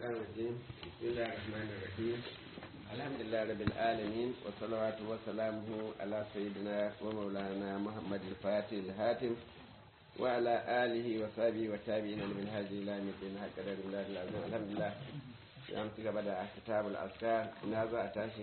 الشيطان الرجيم بسم الله الرحمن الرحيم الحمد لله رب العالمين والصلوات وسلامه على سيدنا ومولانا محمد الفاتح الهاتم وعلى آله وصحبه والتابعين من هذه إلى يوم الدين هكذا الله العظيم الحمد لله يوم تيجي بدأ كتاب الأذكار نازع تاشي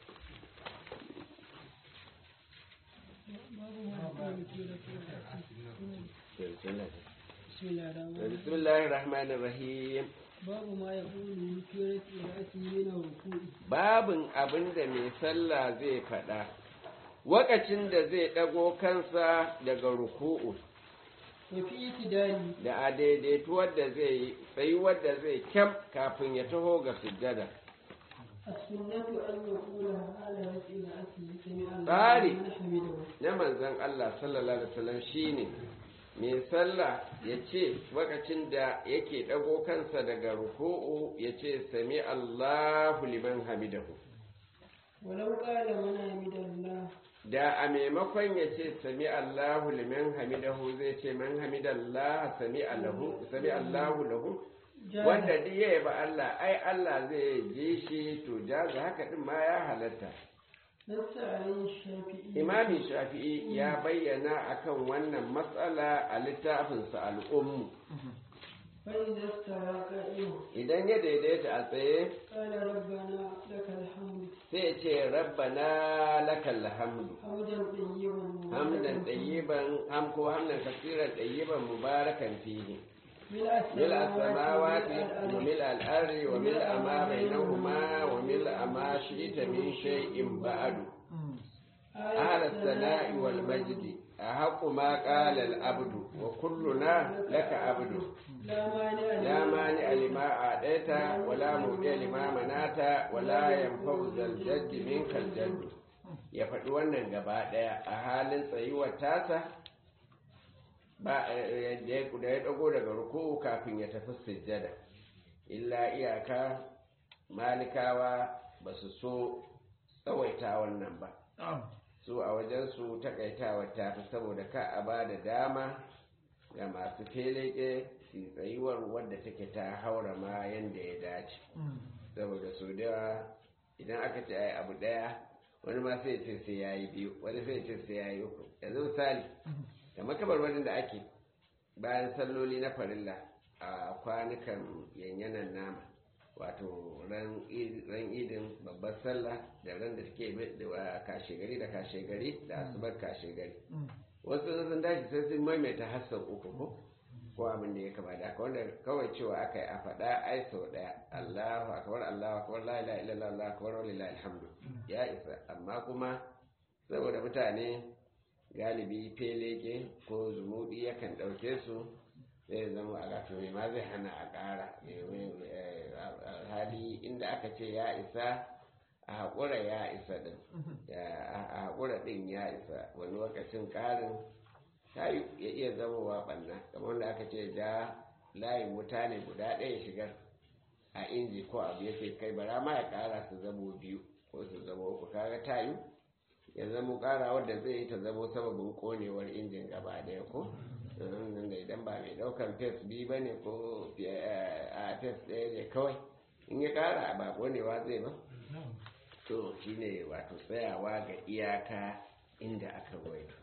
بسم الله بسم الله الرحمن بسم الله الرحمن الرحيم باب ما يقول في رأسه من الركوع babin abin da mai sallah zai faɗa wakacin da zai ɗago kansa daga ruku'u وفي اعتداله da a daidaituwar da zai yi tsayuwar da zai kyam kafin ya taho ga sujjada السنة أن يقول على رأسه سمع الله Tsari. لمن حمده na manzon Allah sallallahu alaihi wasallam shine mai sallah ya ce wakacin da yake ɗago kansa daga ruku'u ya ce sami Allahu liman hamidahu ولو قال من حمد الله da a maimakon ya ce sami Allahu liman hamidahu zai ce man hamidallah sami Allahu sami Allahu lahu جاز wanda duk ya yaba Allah ai Allah zai ji shi to jaza haka din ma ya halatta نص عليه الشافعي Imami Shafi'i ya bayyana akan wannan matsala a littafinsa al'ummu فإذا استوى قائما idan ya daidaita a tsaye قال ربنا لك الحمد sai ya ce rabbana lakal hamdu حمدا طيبا hamdan tayyiban ham ko hamdan kasiran tayyiban mubarakan fihi ملء ملء السماوات والأرض وملء الأرض وملء ما بينهما وملء ما شئت من شيء بعد أهل الثناء والمجد أحق ما قال العبد وكلنا لك عبد لا مانع لا مانع لما أعطيت ولا مودع لما منعت ولا ينفع ذا الجد منك الجد ya faɗi wannan gaba ɗaya a halin tsayuwar tasa ba da ya da ya ɗago daga ruku'u kafin ya tafi sujjada illa iyaka malikawa ba su so tsawaita wannan ba su a wajensu takaitawa ta fi saboda ka a ba da dama ga masu feleke su tsayuwar wadda take ta haura ma yadda ya dace saboda su da yawa idan aka ce ai abu daya wani ma sai ce sai ya yi biyu wani sai ce sai ya yi uku yanzu misali kamar kabarwarin da ake bayan salloli na farilla a kwanukan yanyanan nama wato ran id- ran idin babbar sallah da ran da take bi- da kashe gari da kashe gari da asubar kashe gari wasu sun tashi sai sun maimaita hassan uku ko ko abin da ya kama da haka wanda kawai cewa aka yi a faɗa ai sau ɗaya Allahu akbar Allahu akbar la ilaha illallah Allahu akbar wa lillahi alhamdu ya isa amma kuma saboda mutane galibi feleke ko zumudi yakan ɗauke su zai zama a gato mai ma zai hana a ƙara hali inda aka ce ya isa a haƙura ya isa ɗin a haƙura ɗin ya isa wani lokacin ƙarin ta yi ya iya zamowa ɓanna kamar wanda aka ce ja layin wuta ne guda ɗaya shigar a inji ko abu ya ce kai bara ma ya ƙara su zamo biyu ko su zamo uku kaga ta yi ya zamo ƙara wadda zai yi ta zamo sababin ƙonewar injin gaba ɗaya ko nan da idan ba mai ɗaukan fes biyu ba ne ko a fes ɗaya ne kawai in ya ƙara ba ƙonewa zai ba to shine wato tsayawa ga iyaka inda aka ruwaito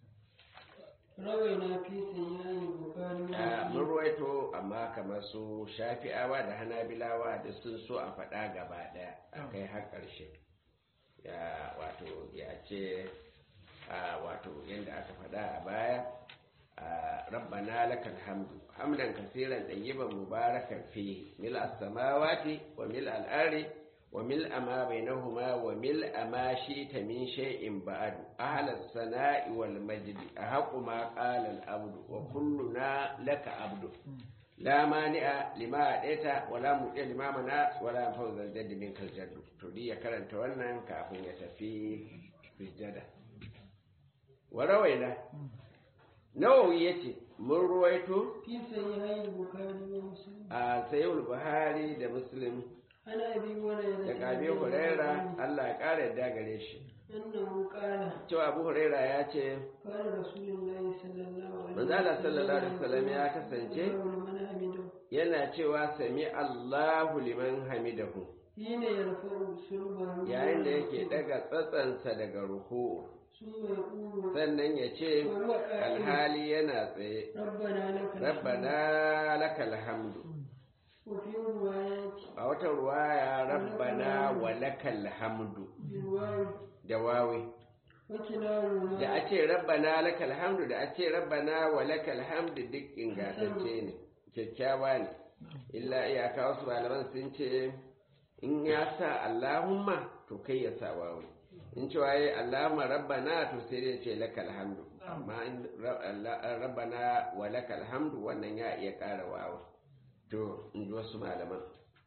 روينا في سيئة البخاري a mun ruwaito amma kamar su shafi'awa da hanabilawa da sun so a faɗa gaba ɗaya a kai har ƙarshe ya wato ya ce a wato yadda aka faɗa a baya a rabbana lakal hamdu hamdan kasiran ɗayyiban mubarakan fi mil as-samawati wa mil al-ardi wa mil ma bainahuma wa mil ma shi'ta min shay'in ba'du ahla as-sana'i wal majdi ahqqu ma qala al-abdu wa kulluna laka abdu la mani'a lima adaita wa la mu'ti lima mana wa la fawza al-jadd minka al-jadd to ya karanta wannan kafin ya tafi sujjada wa rawaina nawawi yace mun ruwaito في سيئة البخاري ومسلم a sayyid buhari da muslim عن أبي هريرة daga abi huraira Allah ya kara yadda gare shi أنه قال cewa abu huraira ya ce قال رسول الله صلى الله عليه manzo Allah sallallahu alaihi wasallam ya kasance الله لمن حمده yana cewa sami Allahu liman hamidahu حين يرفع سلبه yayin da yake daga tsatsansa daga ruku ثم يقول sannan ya ce وهو قائل alhali yana tsaye ربنا لك الحمد rabbana lakal hamdu وفي روايات a wata ruwaya rabbana wa lakal hamdu بالواو da wawi وكلاهما da a ce rabbana lakal hamdu da a ce rabbana wa lakal hamdu duk ingantacce ne kyakkyawa ne illa iyaka wasu malaman sun ce in ya sa allahumma to kai ya sa wawi in ce waye allahumma rabbana to sai dai ce lakal hamdu amma in ra- Allah- rabbana wa lakal hamdu wannan ya iya ƙara wawi to in ji wasu malaman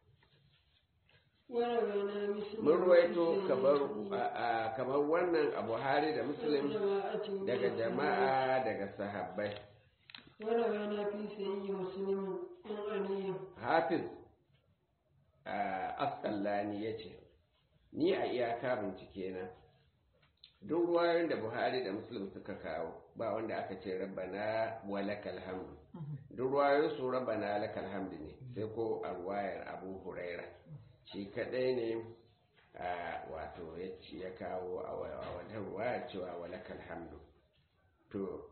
وروينا مثل mun ruwaito kamar a- a- kamar wannan a buhari da muslim جماعة daga jama'a daga sahabbai وروينا في سيد مسلم عن علي hafiz a asƙallani ya ce ni a iyaka bincike na duk ruwayoyin da buhari da muslim suka kawo ba wanda aka ce rabbana wa lakal hamdu duk ruwayoyin su rabbana lakal hamdu ne sai ko a ruwayar abu huraira shi kadai ne a wato ya ci ya kawo a wa- a wata ruwayar cewa wa lakal hamdu to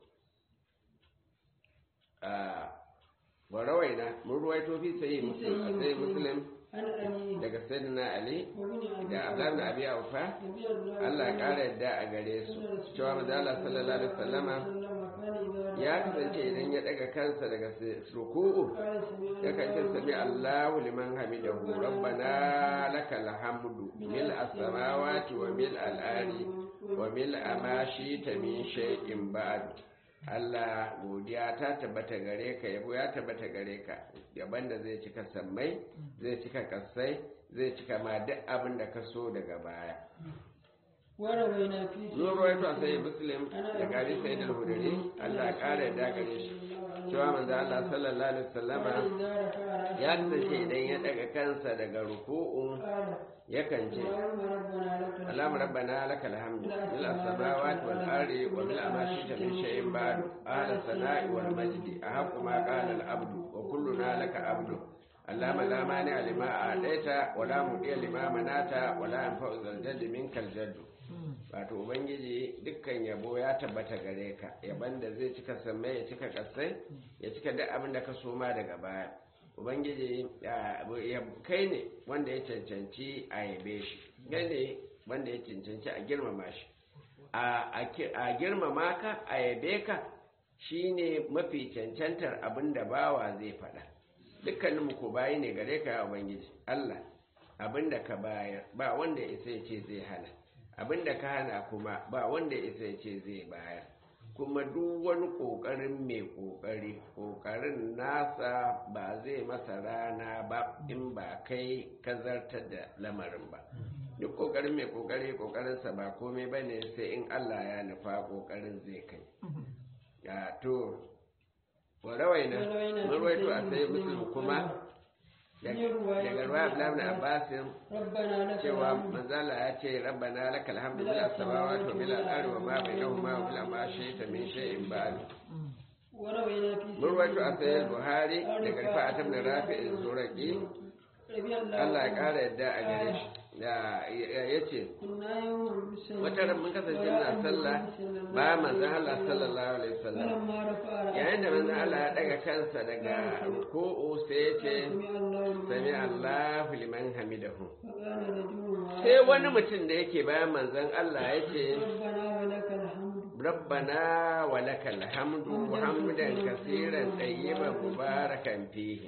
a wa rawaina mun ruwaito fi sayi muslim a sayi muslim عن علي daga sayyidina ali وابن أبي da abdullahi ibn abi aufa رضي الله Allah ya عنه ƙara yadda a gare su cewa manzo Allah sallallahu alaihi wasallama وسلم كان إذا ya رفع kasance idan ya daga kansa daga s- ruku'u قال سمع ya kace الله sami Allahu liman hamidahu rabbana lakal hamdu mil as-samawati wa mil al-ardi wa mil ma shi'ta min shay'in ba'd Allah godiya ta tabbata gare ka yabo ya tabbata gare ka yaban da zai cika sammai zai cika kasai zai cika ma duk abin da ka so daga baya وروينا في zuwa ruwaito a sai muslim da gari sai da hudari Allah ya kara yadda gare shi cewa manzo Allah sallallahu alaihi wasallama إذا رفع ya kasance idan ya daga kansa daga ruku'u قال yakan ce اللهم ربنا لك الحمد اللهم ربنا لك الحمد ملء السماوات والارض وملء ما شئت من شيء بعد اهل الثناء والمجد احق ما قال العبد وكلنا لك عبد اللهم لا مانع لما اعطيت ولا مضي لما منعت ولا ينفع ذا الجد منك الجد wato ubangiji dukkan yabo ya tabbata gare ka yaban da zai cika sammai ya cika kasai ya cika duk abin da ka soma daga baya ubangiji ya- ya- kai ne wanda ya cancanci a yabe shi kai ne wanda ya cancanci a girmama shi a a ki- a girmama ka a yabe ka shine mafi cancantar abin da bawa zai faɗa dukkanin mu ko bayi ne gare ka ya ubangiji Allah abin da ka bayar ba wanda ya isa ya ce zai hana abin da ka hana kuma ba wanda ya isa ya ce zai bayar kuma duk wani ƙoƙarin mai ƙoƙari ƙoƙarin nasa ba zai masa rana ba in ba kai ka zartar da lamarin ba duk ƙoƙarin mai ƙoƙari ƙoƙarinsa ba komai ba ne sai in Allah ya nufa ƙoƙarin zai kai ya to wa rawaina mun rawaito a sai muslim kuma daga ruwa Abdullahi ibn Abbasin ربنا لك cewa الحمد manzala ya ce rabbana lakal hamdu bil samawati wa bil ardi wa ma bainahuma wa bil ma shi'ta min shay'in ba'd وروينا في mun rawaito a sayyid buhari daga rifa'at ibn rafi' zuraqi رضي الله Allah ya عنه kara yadda a gare shi ya yace كنا يوم بسنة wata ran mun kasance na sallah ba manzon Allah sallallahu alaihi wasallam فلما رفع رأسه yayin da manzon Allah ya daga kansa daga ruku'u sai ya ce سمع الله لمن sami Allahu liman hamidahu فقال رجل sai wani mutum da yake bayan manzon Allah ya ce ربنا ولك الحمد ربنا ولك الحمد حمدا كثيرا طيبا مباركا فيه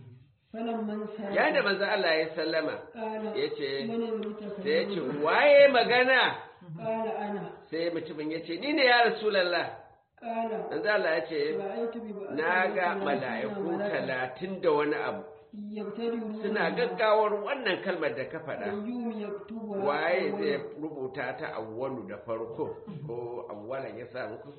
فلما انسى ya da manzo Allah ya sallama قال yace من المتكلم sai yace waye magana قال أنا sai mutumin yace ni ne ya rasulullah قال manzo Allah yace رأيت ببعض na ga mala'iku talatin da wani abu يبتدئون suna gaggawar wannan kalmar da ka faɗa أيهم يكتب waye zai rubuta ta awwalu da farko ko awwalan ya sa muku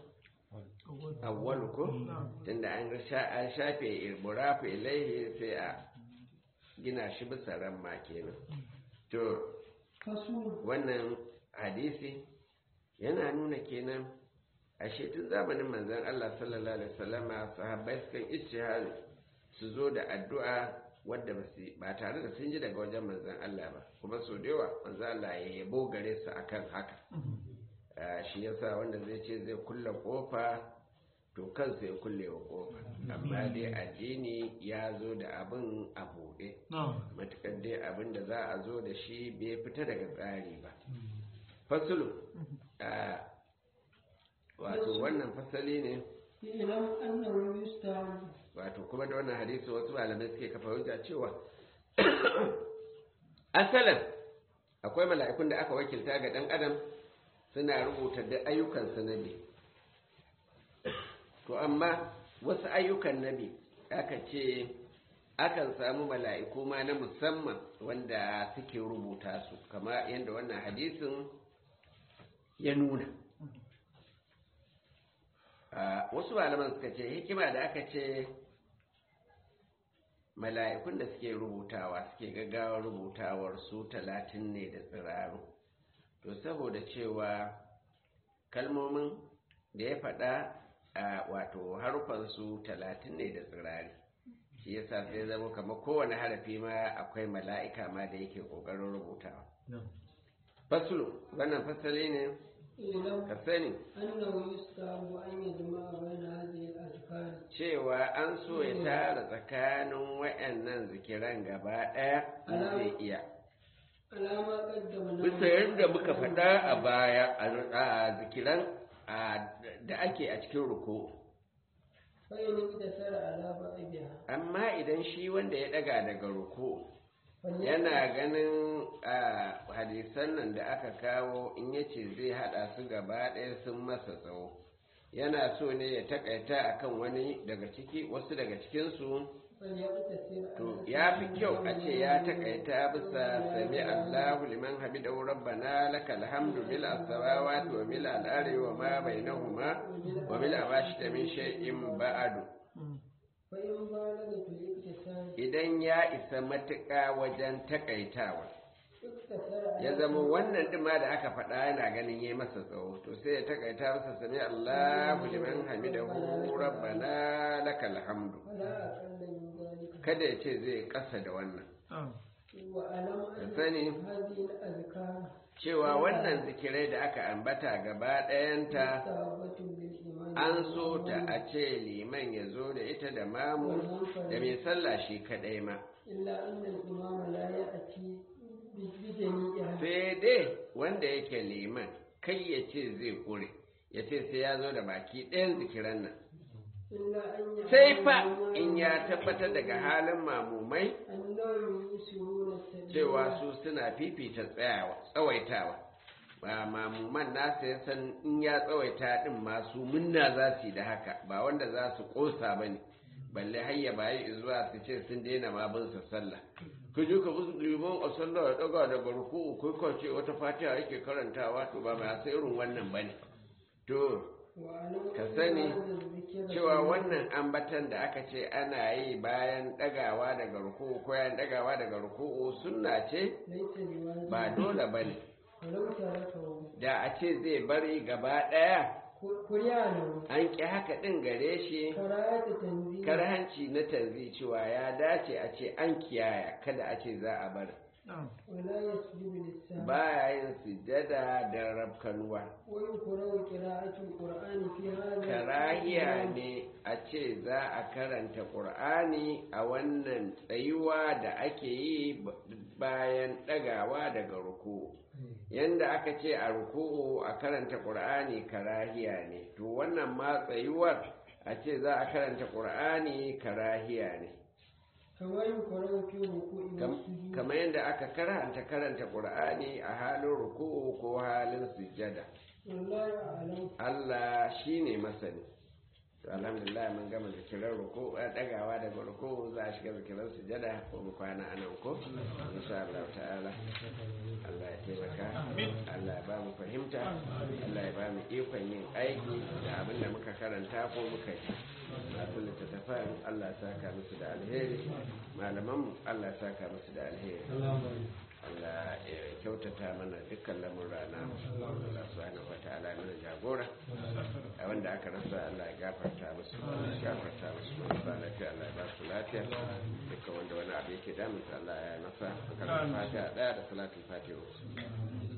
awwalu ko tunda an sha- an shafe ilmurafu ilaihi sai a gina shi bisa ramma kenan to فصول wannan hadisi yana nuna kenan ashe tun zamanin manzon Allah sallallahu alaihi wasallama sahabbai sukan ijtihadi su zo da addu'a wadda ba su ba tare da sun ji daga wajen manzon Allah ba kuma so da yawa manzon Allah ya yabo gare su akan haka Ah, shi yasa wanda zai ce zai kulle kofa to kansa ya kulle wa kofa amma dai addini ya zo da abin a buɗe matukar dai abin da za a zo da shi bai fita daga tsari ba fasulu a wato wannan fasali ne ilam annahu yustahabu wato kuma da wannan hadisi wasu malamai suke kafa hujja cewa asalin akwai mala'ikun da aka wakilta ga dan adam suna rubuta da ayyukan nabi to amma wasu ayyukan nabi aka ce akan samu mala'iku ma na musamman wanda suke rubuta su kama yadda wannan hadisin ya nuna Ah, wasu malaman suka ce hikima da aka ce mala'ikun da suke rubutawa suke gaggawar rubutawar su talatin ne da tsiraru to saboda cewa kalmomin da ya faɗa a wato harufansu talatin ne da tsirari shi yasa sai zama kamar kowane harafi ma akwai mala'ika ma da yake ƙoƙarin rubutawa fasulu wannan fasali ne ilam ka sani annahu yustahabu an yajma'a bayna hadhihi al-azkar cewa an so ya tara tsakanin wayannan zikiran gaba ɗaya in zai iya alama qaddamna bisa yadda muka faɗa a baya a zikiran a- da ake a cikin ruku fa in iktasara ala ba'iha amma idan shi wanda ya ɗaga daga ruku fa yana ganin a hadisan nan da aka kawo in yace zai haɗa su gaba ɗaya sun masa tsawo yana so ne ya takaita akan wani daga ciki wasu daga cikinsu falyaqtasir To ya fi kyau a ce ya takaita bisa sami Allahu liman hamidahu rabbana lakal hamdu mil as-samawati wa mil al-ardi wa ma bainahuma wa mil ma shita min shay'in ba'du fa in balaga fil iktisar idan ya isa matuƙa wajen takaitawa iktasara ya zama wannan din ma da aka faɗa yana ganin yayi masa tsawo to sai ya takaita masa sami Allahu liman hamidahu rabbana lakal hamdu wala aqalla min dhalika kada ya ce zai kasa da wannan wa alam ka anna sani hadhihi al-azkar cewa wannan zikirai da aka ambata gaba ɗayanta mustahabbatun bil iman an so ta a ce liman ya zo da ita da mamu da mai sallah shi kaɗai ma illa anna al-imam la ya'ti bi bi jami'iha sai dai wanda yake liman kai ya ce zai ƙure ya ce sai ya zo da baki ɗayan zikiran nan illa an ya sai fa in ya tabbatar daga halin mamumai annahum yusiruna at-tadbir cewa su suna fifita tsayawa tsawaitawa ba mamuman nasa ya san in ya tsawaita din masu munna za su yi da haka ba wanda za su kosa ba ne balle hayya bayi zuwa su ce sun daina ma bin sa sallah ka je ka bi liman a sallah ya daga daga ruku'u kai ka ce wata fatiha yake karantawa to ba ba sai irin wannan bane to wa alam ka anna sani hadha al-dhikra cewa wannan ambatan da aka ce ana yi bayan dagawa daga ruku'u ko yayin dagawa daga ruku'u sunna ce laysa biwajib ba dole bane walau tarakahu da a ce zai bari gaba ɗaya kuryanu an ƙi haka ɗin gare shi karayata tanzih karhanci na tanzi cewa ya dace a ce an kiyaya kada a ce za a bar wala yasjudu lis-sahwi baya yin sujada da rabkanuwa wa yukrahu qira'atu al-qur'ani fi hadha karahiya ne a ce za a karanta ƙur'ani a wannan tsayuwa da ake yi b- bayan ɗagawa daga ruku yanda aka ce a ruku'u a karanta ƙur'ani karahiya ne to wannan ma tsayuwar a ce za a karanta ƙur'ani karahiya ne kama yukrahu fi ruku'i wa Kam- sujudi kamar yadda aka karanta karanta ƙur'ani a halin ruku'u ko halin sujjada wallahu a'lam Allah shi ne masani to alhamdulillah mun gama zikirar ruku a dagawa daga ruku za a shiga zikirar sujada ko mu kwana a nan ko insha Allah ta'ala Allah ya taimaka Allah ya ba mu fahimta Allah ya ba mu ikon yin aiki da abin da muka karanta ko muka yi masu littattafan Allah ya saka musu da alheri malamanmu Allah ya saka musu da alheri Allah ya kyautata mana dukkan lamurra na Allah subhanahu wa ta'ala mana jagora a wanda aka rasa Allah ya gafarta musu ya gafarta musu marasa lafiya Allah ya ba su lafiya dukkan wanda wani abu yake damunsa Allah ya masa kan fatiha daya da salatul fatiha